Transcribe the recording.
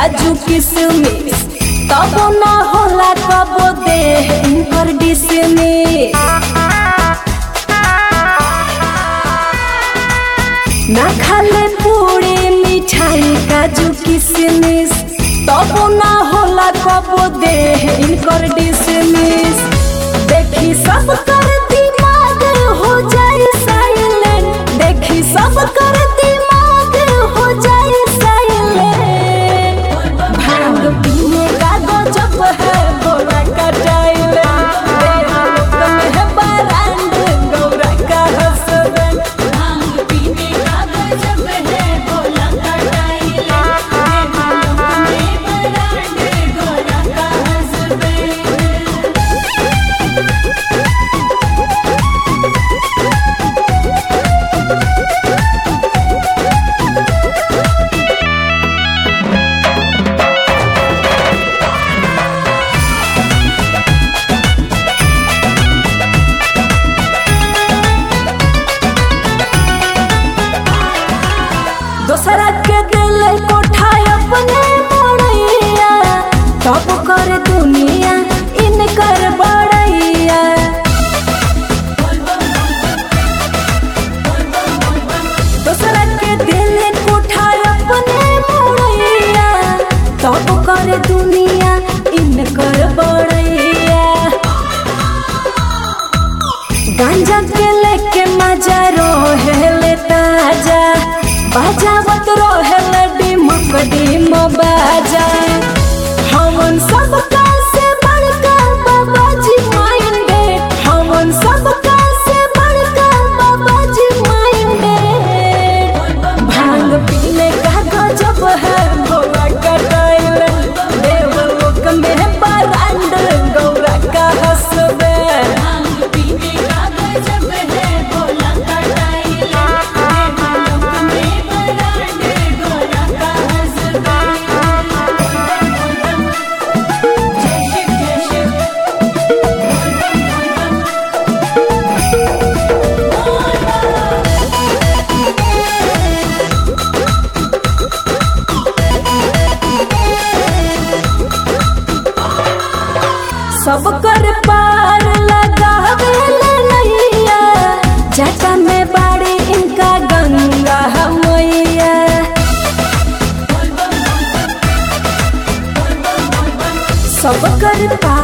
काजू किशमिश तब ना होला कबो दे इनकर डिसमिस ना खाले पूरी मिठाई काजू किशमिश तब ना होला कबो दे इनकर डिसमिस देखी सब कर दिमाग हो जाए साइलेंट देखी सब कर दिमाग हो जाए साइलेंट भांग पीने का गजब है गोरा का टाइलेंट मेरा लोक में है बरांड गौरा का हसबैंड भांग पीने का गजब है गोला का टाइलेंट मेरा लोक में बरांडे गोरा का हसबैंड दोसरा के दिल कोठा अपने मोड़ैया तब कर दुनिया इनकर बड़ैया दोसरा के दिल कोठा अपने मोड़ैया तब कर दुनिया इनकर बड़ैया गांजा के लेके मजा रोहेले ताजा बजावत रोहेले डिमक डिम बाजा हमन सबका से बड़का बाबा जी माइंडे हमन सबका से बड़का बाबा जी माइंडे भांग पीने का गजब है भोला का टाइलेंट देवलोक में बरांड गौरा का हसबैंड भांग पीने का गजब है गोला का टाइलेंट मेरा लोक में बरांडे गोरा का हसबैंड जय शिव जय शिव सब कर पार लगावे नैया जटा में बाड़ी इनका गंगा मैया सब कर पार